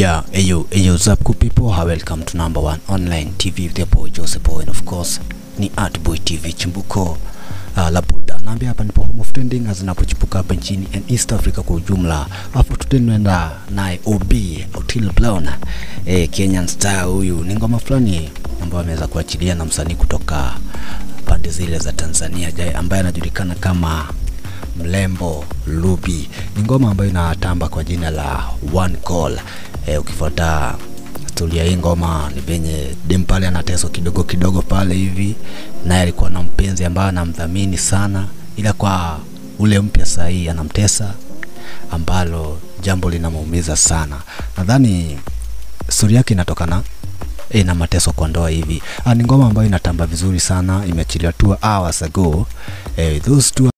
Yeah, ayo, ayo, what's up good people? How welcome to number one online TV with your boy Joseph Boy and of course ni Art Boy TV chimbuko uh, la burudani. Naambia hapa ndipo home of trending zinapochipuka hapa nchini and East Africa kwa ujumla. Hapo tutaenda naye OB Otile Brown eh, Kenyan star huyu. Ni ngoma fulani ambayo ameweza kuachilia na msanii kutoka pande zile za Tanzania jai, ambaye anajulikana kama Mlembo Lubi. Ni ngoma ambayo inatamba kwa jina la One Call. E, ukifuata historia hii ngoma ni venye dem pale anateswa kidogo kidogo pale hivi, naye alikuwa na mpenzi ambaye anamdhamini sana, ila kwa ule mpya sahii anamtesa, ambalo jambo linamuumiza sana. Nadhani stori yake inatokana e, na mateso kwa ndoa hivi. Ah, ni ngoma ambayo inatamba vizuri sana, imeachiliwa two hours ago. Eh, those two